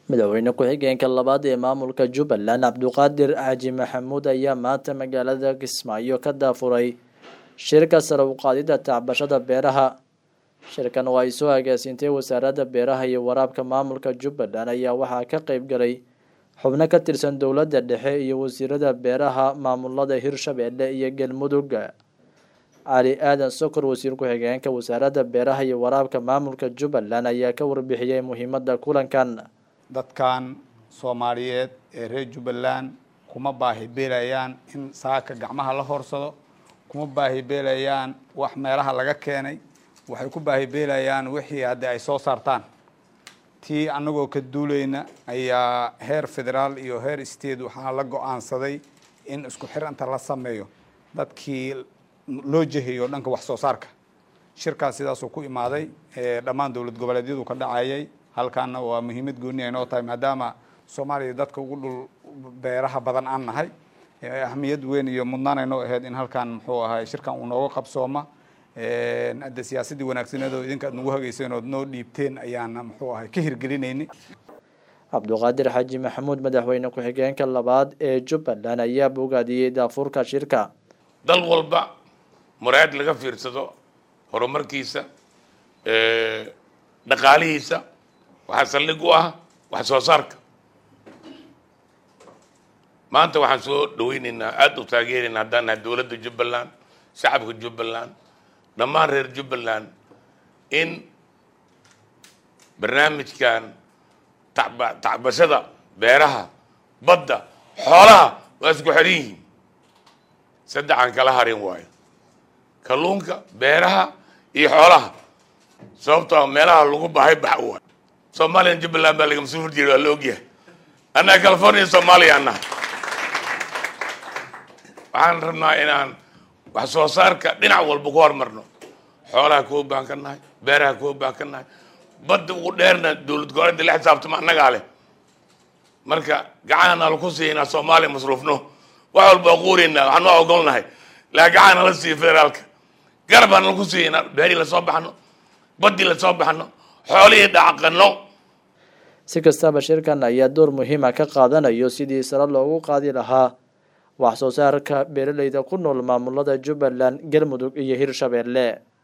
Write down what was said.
madaxweyne ku-xigeenka labaad ee maamulka jubbaland cabduqaadir xaaji maxamuud ayaa maanta magaalada kismaayo ka daafuray shirka sare u qaadida tacbashada beeraha shirkan oo ay soo agaasiintay wasaaradda beeraha iyo waraabka maamulka jubbaland ayaa waxaa ka qeyb galay xubno ka tirsan dowladda dhexe iyo wasiirada beeraha maamulada hirshabeelle iyo galmudug cali aadan sokor wasiir ku-xigeenka wasaaradda beeraha iyo waraabka maamulka jubbaland ayaa ka warbixiyey muhiimada kulankan dadkan soomaaliyeed ee reer jubbaland kuma baahi beelayaan in saaka gacmaha la horsado kuma baahi beelayaan wax meelaha laga keenay waxay ku baahi beelayaan wixii haddii ay soo saartaan tii annagoo ka duulayna ayaa heer federaal iyo heer state waxaa la go-aansaday in isku xiranta la sameeyo dadkii loo jehayo dhanka wax soo saarka shirkaas sidaasuu ku imaaday dhammaan dowlad goboleedyadu ka dhacayay halkaana waa muhiimad gooni ay noo tahay maadaama soomaaliya dadka ugu dhul beeraha badan aan nahay ahmiyad weyn iyo mudnaan ay noo ahayd in halkan muxuu ahay shirkan uu nooga qabsooma hadde siyaasadii wanaagsaneed oo idinka ad nagu hagayseen ood noo dhiibteen ayaana muxuu ahay ka hirgelinaynay cabduqaadir xaaji maxamuud madaxweyne ku-xigeenka labaad ee jubbaland ayaa bogaadiyey daafuurka shirka dal walba muraad laga fiirsado horumarkiisa dhaqaalihiisa waxaa saldhig u ah wax soo saarka maanta waxaan soo dhaweyneynaa aada u taageeraynaa haddaan nahay dowladda jubbaland shacabka jubbaland dhammaan reer jubbaland in barnaamijkan tacba tacbashada beeraha badda xoolaha waa isku xidhan yihiin saddexaan kala harin waayo kalluunka beeraha iyo xoolaha sababtoo meelaha lagu bahay bax waayo soomaaliyan jubbaland baa laga mas-uul horjeeda waa la ogyahay annaga california soomaaliya annaha waxaan rabnaa inaan wax soo saarka dhinac walba ku horumarno xoolaha kuwa baan ka nahay beeraha kuwa baan ka nahay badda ugu dheerna dowlad goboleedda la xisaabtama annagaa leh marka gacanana laku siinaa soomaaliya masruufno wax walba quureynaa waxaan noo ogolnahay laa gacana la siiyo federaalka garabaan laku siinaa beerii lasoo baxno baddii lasoo baxno xoolihii dhacaqano si kastaba shirkan ayaa door muhiima ka qaadanayo sidii sare loogu qaadi lahaa wax soo saarka beeraleyda ku nool maamulada jubbaland galmudug iyo hirshabeelle